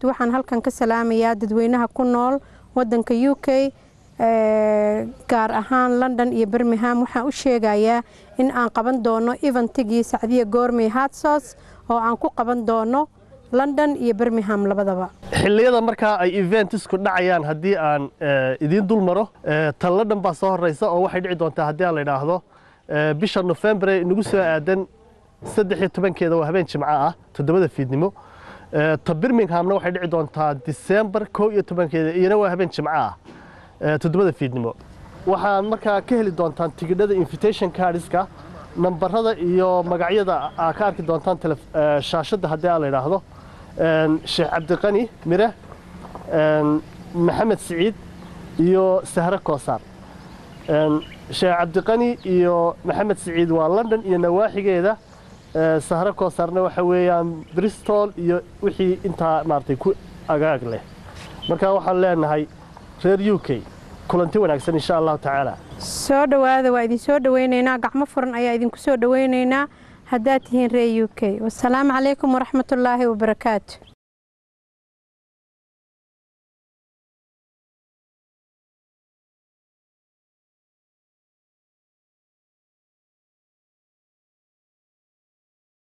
wabarakaatu waxaan halkan ka salaamayaa dadweynaha ku nool wadanka u k gaar ahaan london iyo birmingham waxaan u sheegayaa in aan qaban doono eventigii sacdiya goormey hatsos oo aan ku qaban doono london iyo birmingham labadaba xilliyada markaa ay eventisku dhacayaan haddii aan idiin dul maro tan london baa soo horeysa oo waxay dhici doontaa haddii aan la idhaahdo bisha nofembre inagu soo aadan saddex iyo tobankeeda waa habeen jimco ah toddobada fiidnimo ta birminghamna waxay dhici doontaa disembar kow iyo tobankeeda iyana waa habeen jimco ah toddobada fiidnimo waxaad markaa ka heli doontaan tigidhada invitation cardska nambarada iyo magacyada aa ka arki doontaan shaashadda haddii aan la idhaahdo sheekh cabdiqani mire maxamed siciid iyo sahre koosaar sheekh cabdiqani iyo maxamed siciid waa london iyo nawaaxigeeda sahre koosaarna waxa weeyaan bristol iyo wixii intaa maaragtay ku agaag leh marka waxaan leenahay reer u k kulanti wanaagsan insha allahu tacaala soo dhowaada waa idin soo dhoweynaynaa gacmo furan ayaa idinku soo dhoweynaynaa haddaad tihiin reer u k wasalaamu calaykum waraxmatullaahi wabarakaatu